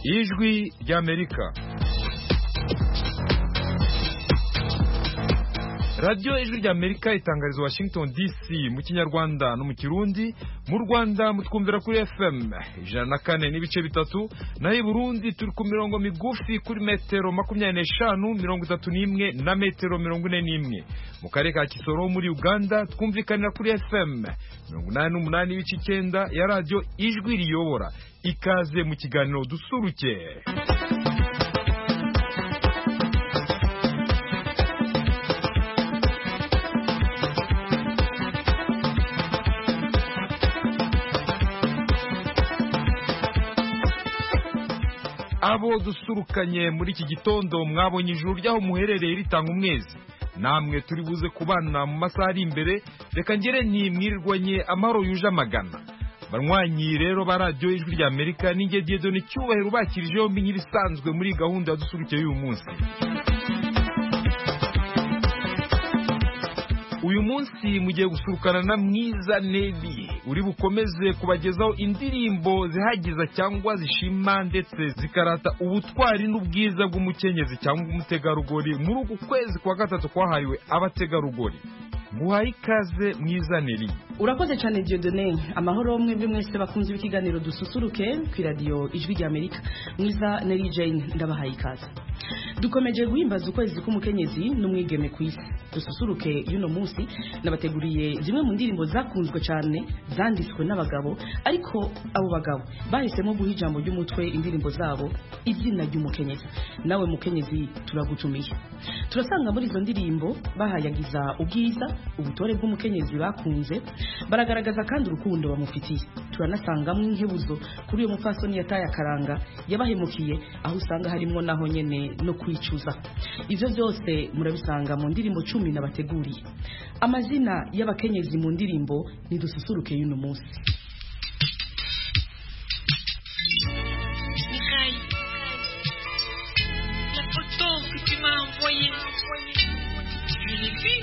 ijwi ry'amerika radiyo ijwi ry'amerika itangariza washington dc mu kinyarwanda no mu kirundi mu rwanda mutwumvira kuri fm ijana na kane n'ibice bitatu naho i burundi turi ku mirongo migufi kuri metero makumyabiri n'eshanu mirongo itatu n'imwe na metero mirongo ine n'imwe mu karere ka kisoro muri uganda twumvikanira kuri fm mirongo inani n'umunani n'ibice icyenda ya radiyo ijwi riyobora ikaze mu kiganiro dusuruke abo dusurukanye muri iki gitondo mwabonye ijuru ry'aho muherereye ritanga umwezi namwe turi buze kubana mu masaha ari imbere reka ngere ntimwirirwanye amahoro yuje amagana banywanyi rero ba radiyo ijwi rya amerika n'inge diyedoni icyubahiro ubakirije yombi nk'irisanzwe muri gahunda dusurukiye y'uyu munsi uyu munsi mugiye gusurukana na mwiza nebi uri bukomeze kubagezaho indirimbo zihagiza cyangwa zishima ndetse zikarata ubutwari n'ubwiza bw'umukenyezi cyangwa umutegarugori muri uku kwezi kwa gatatu kwahariwe abategarugori nguhaye ikaze mwiza neri urakoze cyane Dieudonne amahoro mwebwe mwese bakunze ikiganiro dususuruke ku iradiyo ijwi rya amerika mwiza neri jane ndabahaye ikaze dukomeje guhimbaza ukwezi k'umukenyezi n'umwigeme ku isi dususuruke y'uno munsi nabateguriye zimwe mu ndirimbo zakunzwe cyane zanditswe n'abagabo ariko abo bagabo bahisemo guha ijambo ry'umutwe indirimbo zabo izina ry'umukenyezi nawe mukenyezi turagutumiye turasanga muri izo ndirimbo bahayagiza ubwiza ubutore bw'umukenyezi bakunze baragaragaza kandi urukundo bamufitiye turanasangamo inkebuzo kuri uyu mupfasoni yataye akaranga yabahemukiye aho usanga harimo naho nyene no kwicuza ibyo byose murabisanga mu ndirimbo cumi nabateguriye amazina y'abakenyezi mu ndirimbo nidususuruke y'uno munsi Mireille, la photo que tu m'as envoyée, je l'ai vue.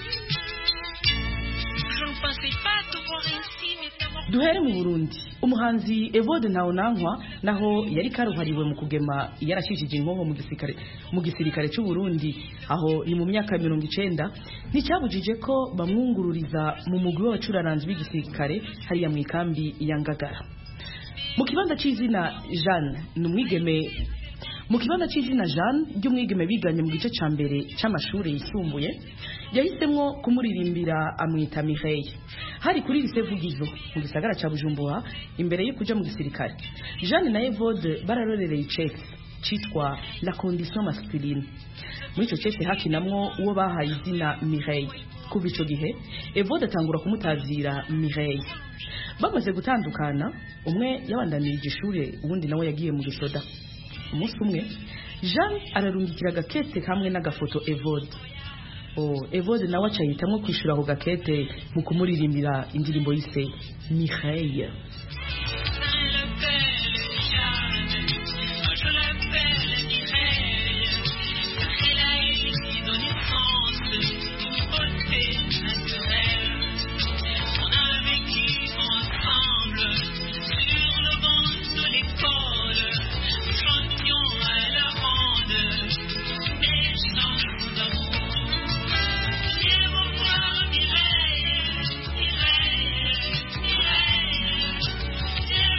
Je ne pensais pas te voir ainsi, mais d'abord. duhere mu burundi umuhanzi evode ntawunankwa naho yari karuhariwe mu kugema yarashishije inkoho mu gisirikare mu gisirikare cy'u Burundi aho ni mu myaka ya mirongo icenda nticyabujije ko bamwungururiza mu mugwi w'abacuraranzi b'igisirikare hariya mu ikambi ya ngagara mu kibanza cy'izina jeanne ni umwigeme mu kibanza cy'izina jeanne ry'umwigeme biganye mu gice cya mbere cy'amashuri yisumbuye yahisemo kumuririmbira amwita mireille hari kuri lise vugizo mu gisagara cya bujumbura imbere yo kuja mu gisirikare jeanne na evode bararorereye icese cyitwa la condition masculine muri icyo cese hakinamwo uwo bahaye izina mireille kuva icyo gihe evode atangura kumutazira mireille bamaze gutandukana umwe yabandanirije ishuri uwundi nawe yagiye mu gisoda umunsi umwe jean ararungikira agakete hamwe n'agafoto evode oh, evode nawe aca yitamwo kwishyura ako gakete mu kumuririmbira indirimbo yise mireille Je l'appelle Jeanne, je l'appelle Mireille, car elle a été donnée France, une beauté naturelle. On a vécu ensemble sur le banc de l'école, nous chantions à la ronde des chants d'amour. Viens me voir Mireille, Mireille, Mireille.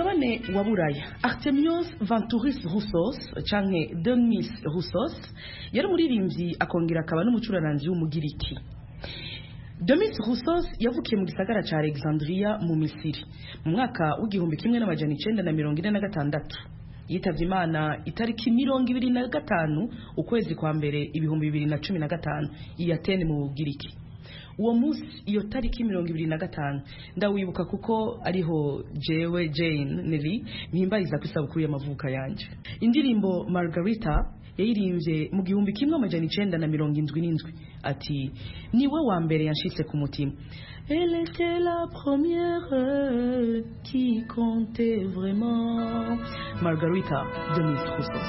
mugabane wa buraya artemios vanturis roussos canke denis roussos yari umuririmbyi akongera akaba n'umucuraranzi w'umugiriki denis roussos yavukiye mu gisagara ca alexandria mu misiri mu mwaka w'igihumbi kimwe n'amajana icenda na mirongo ine na gatandatu yitavye imana itariki mirongo ibiri na gatanu ukwezi kwa mbere ibihumbi bibiri na cumi na gatanu i atene mu bugiriki uwo munsi iyo tariki mirongo ibiri na gatanu ndawibuka kuko ariho jewe jane neri mpimbariza ku isabukuru y'amavuka yanje indirimbo margarita yayirimbye mu gihumbi kimwe amajana icenda na mirongo indwi n'indwi ati niwe wa mbere yanshitse ku mutima Elle était la première qui comptait vraiment. Margarita Denise Roussos.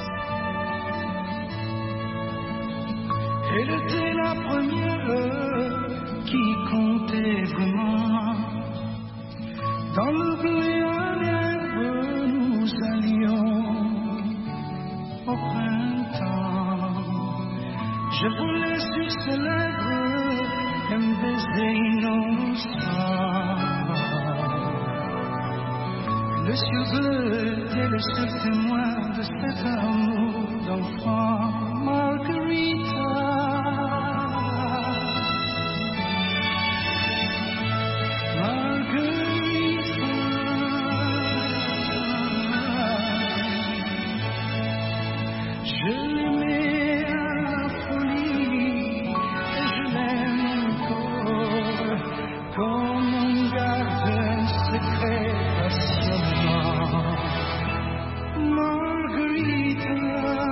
Elle était la première qui comptait vraiment. Dans le blé à l'herbe, nous allions au printemps. Je voulais sur ses lèvres un baiser innocent. Le ciel bleu est le seul témoin de cet amour d'enfant, Margarita. Margarita. Je l'aimais à la folie et je l'aime encore comme on garde un secret passionnant. Margarita.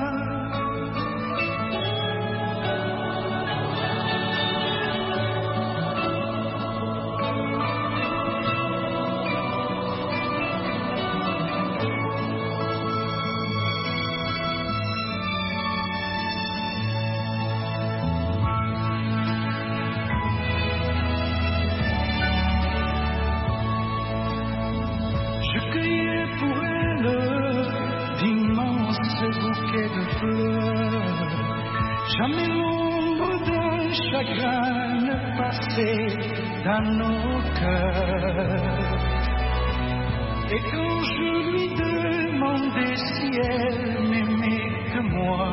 Je cueillais pour elle d'immenses bouquets de fleurs. Jamais l'ombre d'un chagrin ne passait dans nos cœurs. Et quand je lui demandais si elle m'aimait que moi,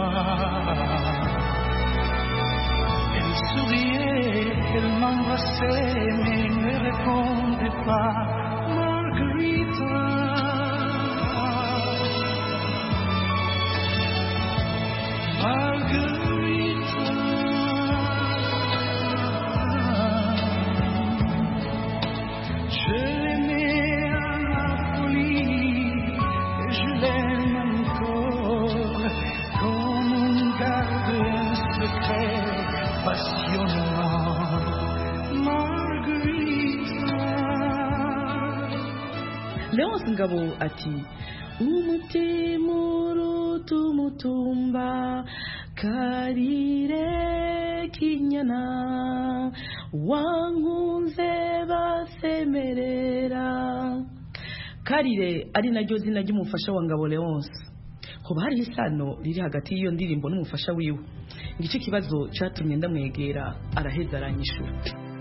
elle souriait, elle m'embrassait, mais ne répondait pas. Margarita. Margarita. Je l'aimais à la folie et je l'aime encore comme on garde un secret passionnant. Margarita. leonce ngabo ati umutima uruta umutumba karire kinyana wankunze basemerera karire ari naryo zina ry'umufasha wa ngabo leonce hoba hariho isano riri hagati y'iyo ndirimbo n'umufasha wiwe igice kibazo cyatumye ndamwegera araheza aranyishura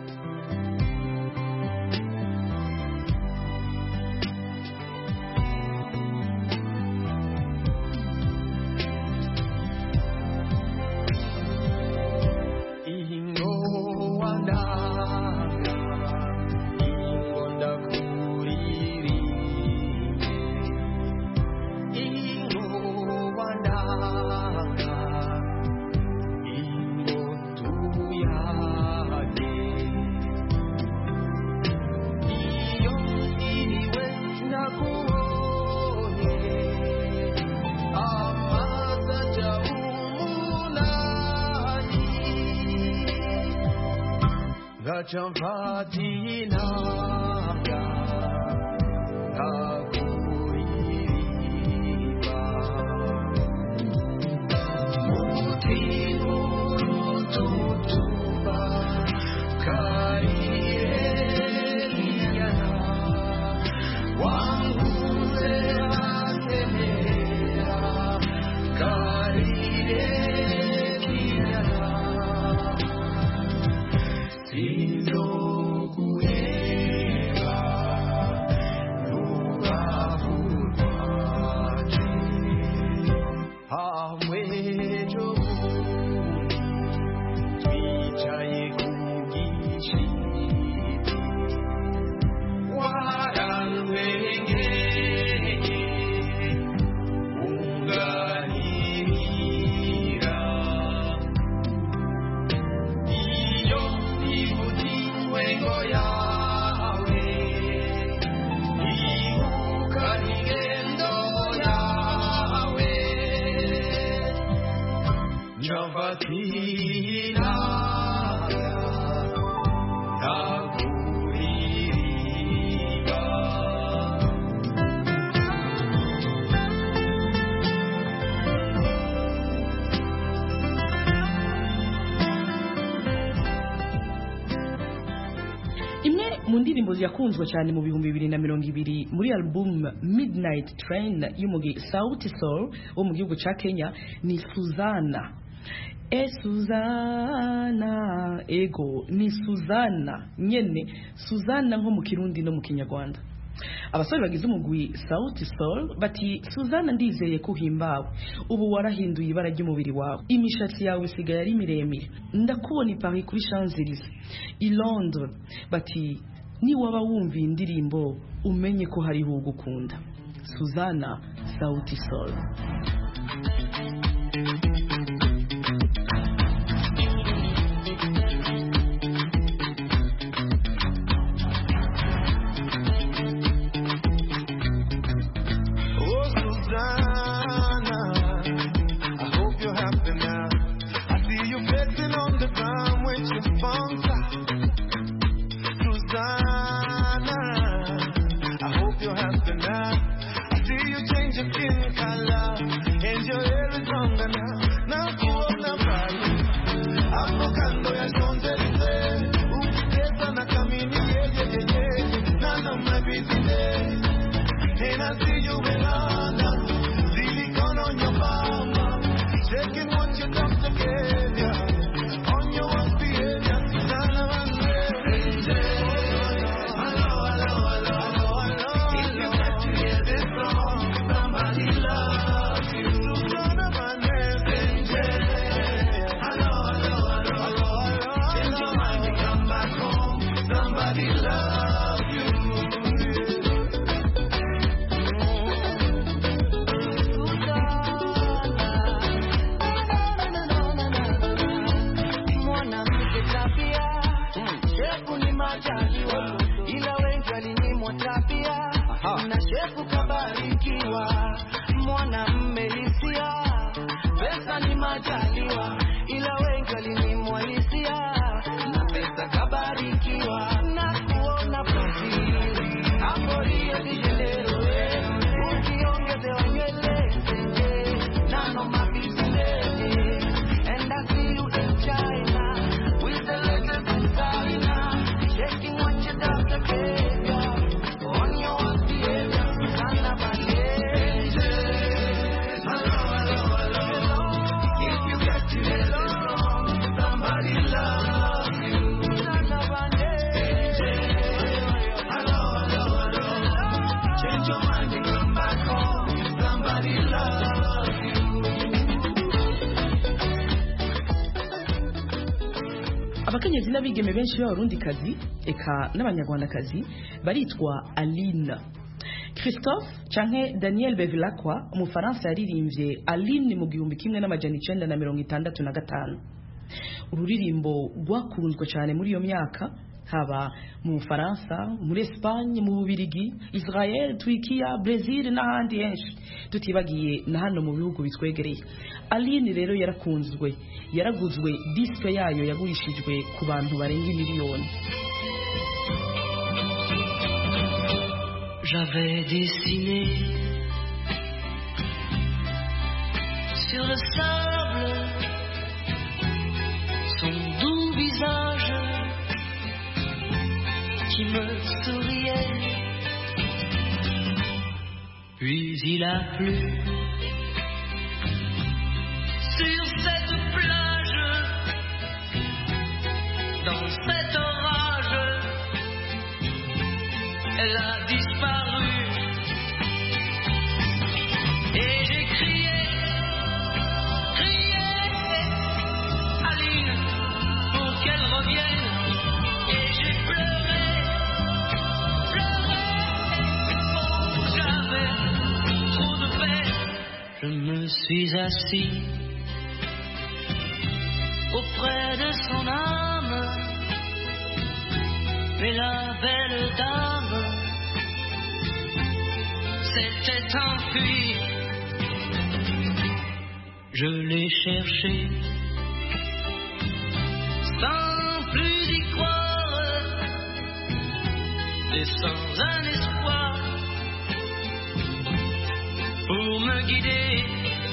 Ingo wandanga, ingo ndakuririmbye. Ingo wandanga, ingo tuyage. Iyo iriwe nakubonye, amazi aca umunani. ngaca mfata inanga ndakuririmba umutima uruta umutumba kariyeriyana wanguze antemera kariyeriyana Sindokuheba nuba ngingo yawe ibuka ingendo yawe nyafatira ndakuririmba imwe mu ndirimbo yakunzwe cyane mu bihumbi bibiri na mirongo ibiri muri album midnight train y'umugi sauti soul wo mu gihugu cya kenya ni suzana e suzana ego ni suzana nyene suzana nko mu kirundi no mu kinyarwanda abasore bagize umugwi sauti soul bati suzana ndizeye ko uhimbawe ubu warahinduye ibara ry'umubiri wawe imishatsi yawe isigaye ari miremire ndakubona i paris kuri champs-élysées i londres bati niwaba wumva iyi ndirimbo umenye ko hariho ugukunda suzana sauti soul Oh, Susanna, I hope you're happy now. I see you flexing on the ground with your sponsor. Susanna, I hope you're happy now. I see you change your skin color and your hair is longer now. Now kuona pale hapo kando ya Champs-Élysées, ukitesa na kamini yeye yeye na namna business. And I see you in London, silicone on your mama, checking what your doctor gave ya. On your worst behavior, Susanna Van Hello, hello, hello, hello, hello. If you got to hear this song, somebody loves you. Susanna Van Hello, hello, hello, hello, hello. Change your mind and come back home. Somebody loves you. mwanamke tabia shefu ni majaliwa ila wengi walinyimwa tabia na shefu kabarikiwa mwanamme hisia pesa ni majaliwa ila wengi walinyimwa hisia na pesa kabarikiwa na kuona profili hapo hiyo dijelero ukiongezewa nywele none of my business and I see you in China with the latest designer, shaking what your doctor gave ya. On your worst behavior, Susanna Bandeja. Hello, hello, hello, hello. If you get to hear this song, somebody loves you. Susanna Bandeja. Hello, hello, hello, hello. Change your mind and come back home. Somebody loves you. abakenyezi n'abigeme benshi b'abarundikazi eka n'abanyarwandakazi baritwa aline christophe canke daniel bevilacqua umufaransa yaririmbye aline mu gihumbi kimwe n'amajana icenda na mirongo itandatu na gatanu ururirimbo rwakunzwe cyane muri iyo myaka haba mu bufaransa muri esipanye mu bubirigi israel turikiya brezil n'ahandi henshi tutibagiye na hano mu bihugu bitwegereye aline rero yarakunzwe yaraguzwe disike yayo yagurishijwe ku bantu barenga miliyoni J'avais dessiné sur le sable son doux visage qui me souriait. Puis il a plu sur cette plage, dans cet orage elle a disparu. Et j'ai crié, crié, Aline, pour qu'elle revienne. Et j'ai pleuré, pleuré, oh, j'avais trop de peine. Je me suis assis auprès de son âme et la belle dame s'était enfuie. Je l'ai cherché sans plus y croire et sans un espoir pour me guider.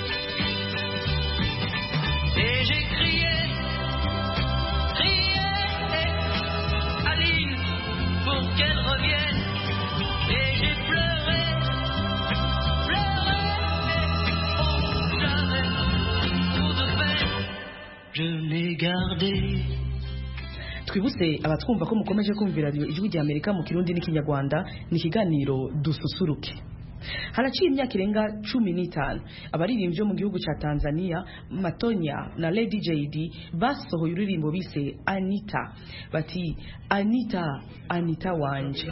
Et j'ai crié, crié, Aline, pour qu'elle revienne. Et j'ai pleuré, pleuré, oh, j'avais tout de peine. Je l'ai gardé. twibutse abatwumva ko mukomeje kumvira radiyo ijwi rya amerika mu kirundi n'ikinyarwanda ni ikiganiro dususuruke haraciye imyaka irenga cumi n'itanu abaririmbyi bo mu gihugu cya tanzania matonya na lady jd basohoye uririmbo bise anita bati anita anita wanje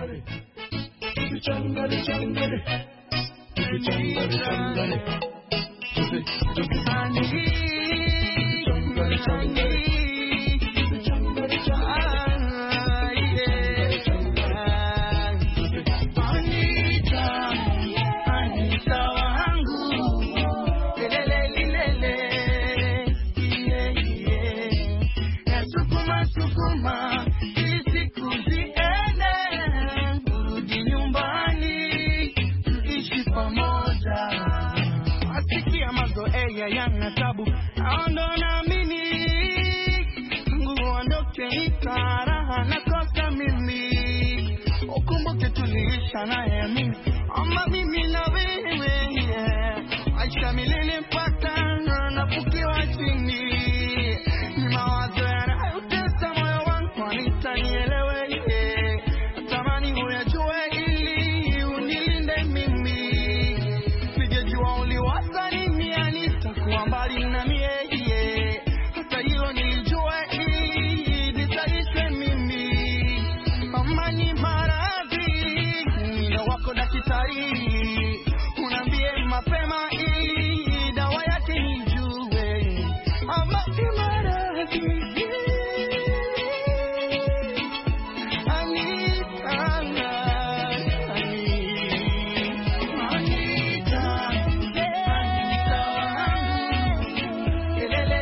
Asikia mazoea yana tabu, aondo naamini nguvu ondoke, itaraha nakosa mimi, ukumbuke tuliisha naye mimi ama mimi na wewe yeah. Aisha milele mpaka nafukiwa chini, ni mawazo yanayotesa moyo wangu, anitanielewe yeah. Natamani uyajue ili unilinde mimi sijajua uliwaza nini, nitakuwa mbali na mieye. Hata hilo nilijua ili nitaishe mimi. Amani maradhi, mwendo wako daktari, unaambie mapema ili dawa yake nijue. Amani maradhi Anita, Anita, Anita wangu,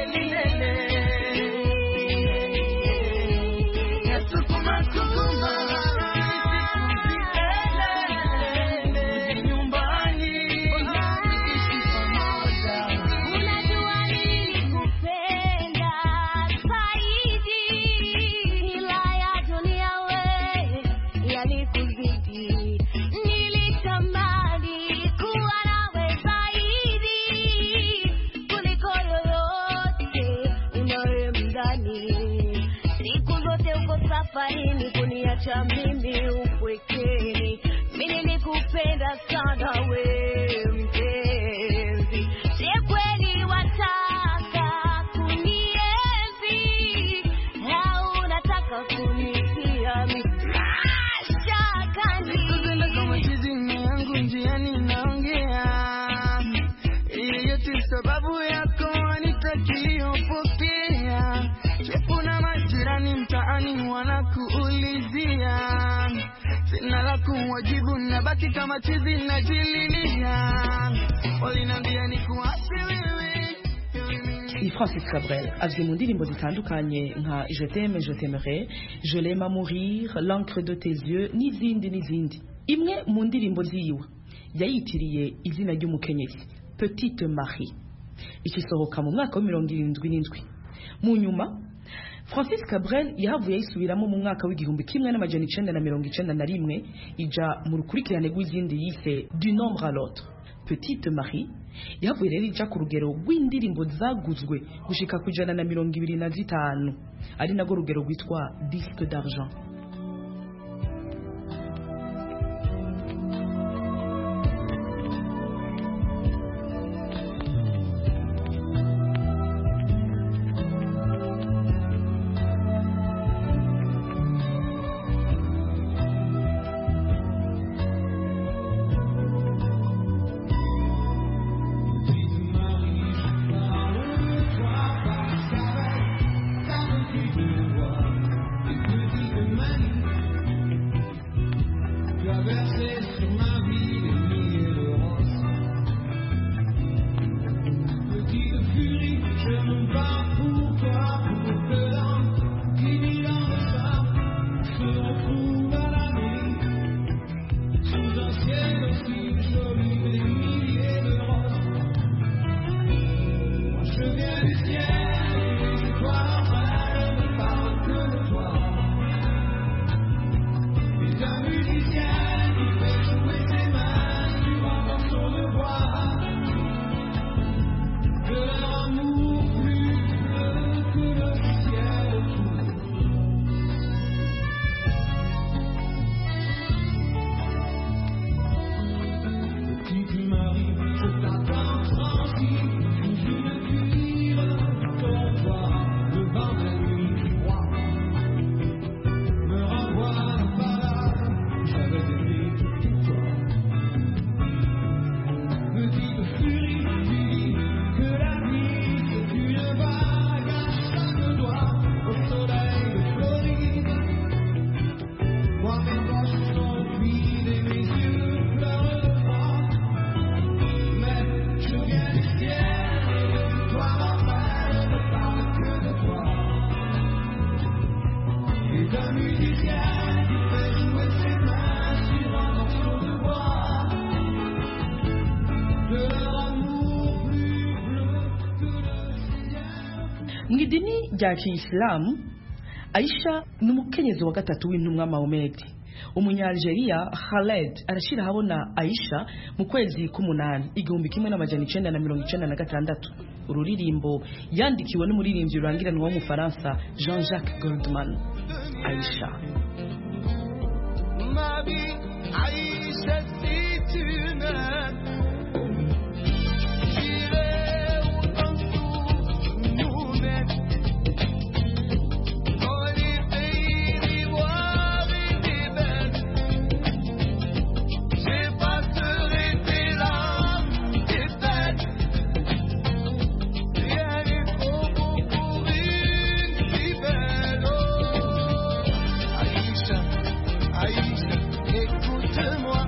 elelelilele. Nasukuma, sukuma, elelelele, nyumbani, ishi pamoja. Unajua nilikupenda zaidi, ila ya dunia we yalikuzidi. Nilitamani kuwa nawe zaidi kuliko yoyote unayemdhani. Siku zote uko safarini kuniacha mimi upwekeni. Mimi nilikupenda sana we mpenzi, je kweli wataka kunienzi au unataka kunipia mashakani? Kupenda kama chizini yangu njiani naongea Hii yote sababu yako nitakiyopokea Chefu na majirani mtaani wanakuulizia Sina la kuwajibu nabaki kama chizi najililia Walinambia ni kuasi wewe wewe mimi ni francis cabrel azwi mu ndirimbo zitandukanye nka je t'aime je t'aimerai je l'aime à mourir l'encre de tes yeux n'izindi n'izindi imwe mu ndirimbo ziwe yayitiriye izina ry'umukenyezi petite marie ikisohoka mu mwaka wa mirongo irindwi n'indwi mu nyuma francis cabrel yahavuye ayisubiramo mu mwaka w'igihumbi kimwe n'amajana icenda na mirongo icenda na rimwe ija mu rukurikirane rw'izindi yise du nombre à l'autre petite marie yahavuye rero ija ku rugero rw'indirimbo zaguzwe gushika ku ijana na mirongo ibiri na zitanu ari narwo rugero rwitwa disque d'argent Petite C'est un musicien qui fait jouer ses mains sur un morceau de bois. De leur amour plus bleu que le ciel. mu idini rya kiyisilamu aisha ni umukenyezi wa gatatu w'intumwa mahomedi umunyalgeria khaled arashyira ahabona aisha mu kwezi k'umunani igihumbi kimwe n'amajana icenda na mirongo icenda na gatandatu ururirimbo yandikiwe n'umuririmbyi rurangiranwa w'umufaransa jean jacques goldman aisha Ma vie, Aïcha, si tu m'aimes, j'irai où ton souffle nous mène. Dans les pays d'ivoire et d'ébène, j'effacerai tes larmes, tes peines. Rien n'est trop beau pour une si belle. Oh, Aïcha, Aïcha, écoute-moi.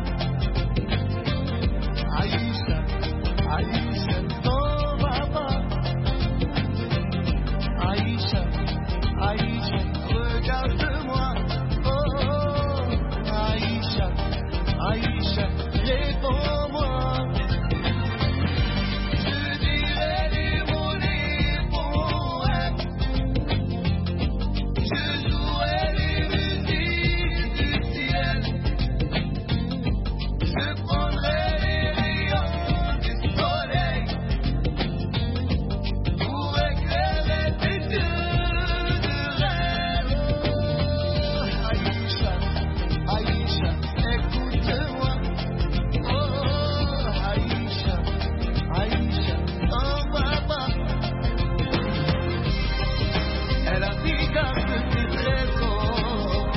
Aïcha, Aïcha, t'en vas pas. Aïcha, Aïcha, regarde-moi. Oh, Aïcha, Aïcha, réponds-moi. Je dirai les mots les poèmes. Je jouerai les musiques du ciel. Je prendrai les rayons du soleil pour éclairer tes yeux de rêve. Aïcha, Aïcha, écoute-moi. Oh, Aïcha, Aïcha, t'en vas pas. Elle a dit garde tes trésors.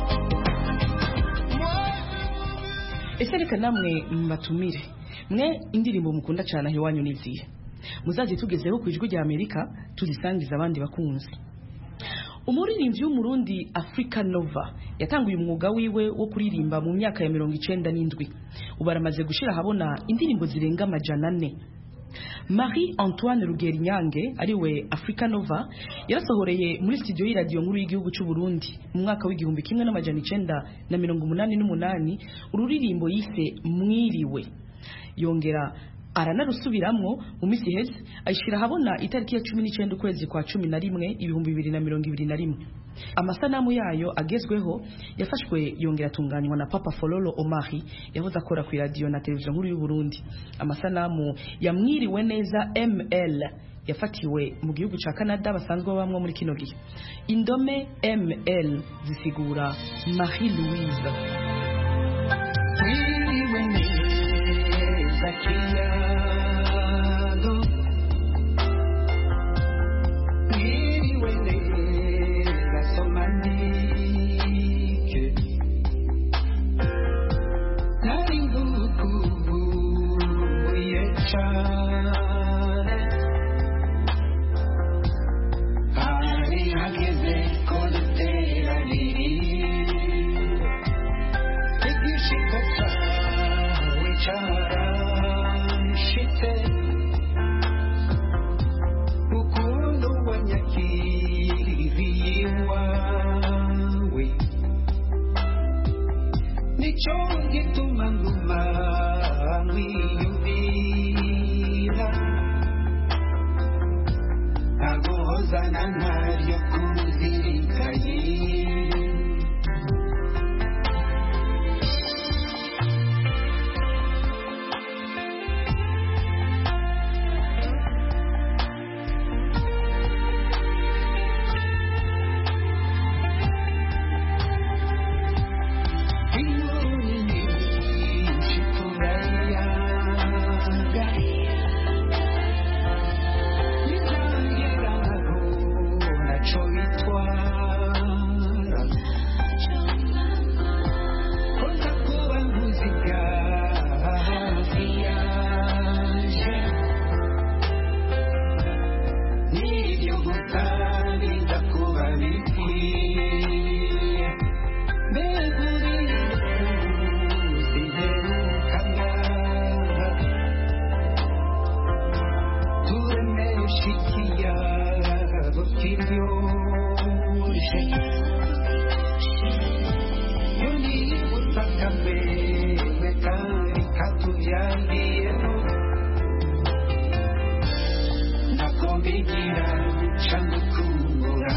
Moi, je ese reka namwe mbatumire mwe indirimbo mukunda cyane aho iwanyu n'izihe muzaze tugezeho ku ijwi rya amerika tuzisangiza abandi bakunzi umuririmbyi w'umurundi africa nova yatanguye umwuga wiwe wo kuririmba mu myaka ya mirongo icenda n'indwi ubu aramaze gushyira ahabona indirimbo zirenga amajana ane marie antoine rugerinyange ariwe africa nova yarasohoreye muri studio y'iradiyo nkuru y'igihugu cy'u Burundi mu mwaka w'igihumbi kimwe n'amajana icenda na mirongo umunani n'umunani ururirimbo yise mwiriwe yongera aranarusubiramwo mu minsi iheze ayishyira ahabona itariki ya cumi n'icyenda ukwezi kwa cumi na rimwe ibihumbi bibiri na mirongo ibiri na rimwe amasanamu yayo agezweho yafashwe yongera atunganywa na papa fololo omari yahoze akora ku iradiyo na televiziyo nkuru y'u Burundi amasanamu yamwiriwe neza ml yafatiwe mu gihugu cya canada basanzwe babamwo muri kino gihe indome ml zisigura marie louise Mwiriwe neza kiyago Mwiriwe neza somanike Nari ngukumbuye cane Hari hageze ko duteranira igishika cyawe cyaranshitse ukuntu wanyakiriye iwawe nicyo gituma nguma nkwiyumvira ntaguhozana ntaryo kuzirikaye turemeshikiya kiryoshye Unibutaka mbele kari katujalieno nakombigira chanukura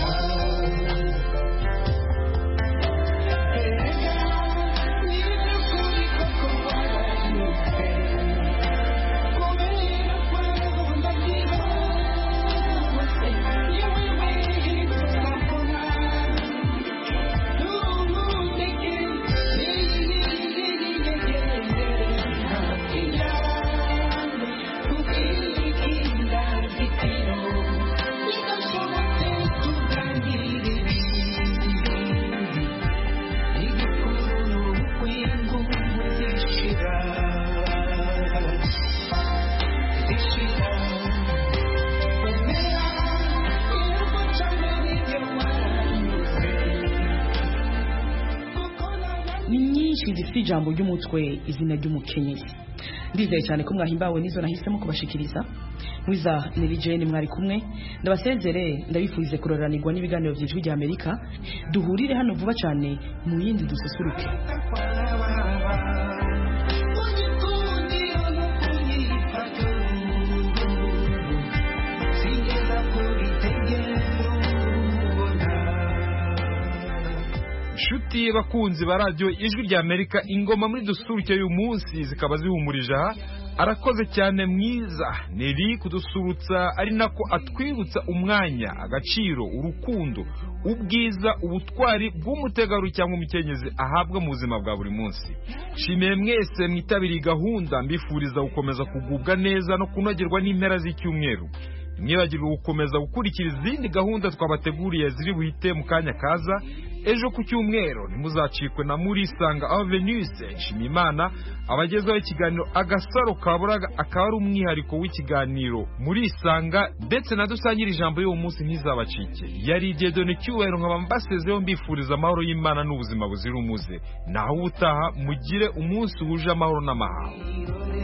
ni nyinshi zifite ijambo ry'umutwe izina ry'umukenyezi ndizeye cyane ko mwahimbawe n'izo nahisemo kubashikiriza mwiza nirijeni mwari kumwe ndabasezere ndabifurize kuroranirwa n'ibiganiro by'ijwi rya amerika duhurire hano vuba cyane mu yindi dususuruke nshuti bakunzi ba radiyo ijwi rya amerika ingoma muri dusuruke y'uyu munsi zikaba zihumurije aha arakoze cyane mwiza neri kudusurutsa ari nako atwibutsa umwanya agaciro urukundo ubwiza ubutwari bw'umutegarugori cyangwa umukenyezi ahabwa mu buzima bwa buri munsi nshimiye mwese mwitabiriye gahunda mbifuriza gukomeza kugubwa neza no kunogerwa n'impera z'icyumweru mwibagirwe gukomeza gukurikira izindi gahunda twabateguriye ziri buhite mu kanya kaza ejo ku cyumweru ntimuzacikwe na murisanga avenuse nshimiyimana abagezaho ikiganiro agasaro kaburaga akaba ari umwihariko w'ikiganiro murisanga ndetse na dusangire ijambo y'uwo munsi ntizabacike yari igedone cyubahiro nkaba mbasezeho mbifuriza amahoro y'imana n'ubuzima buzira umuze naho ubutaha mugire umunsi wuje amahoro n'amahanga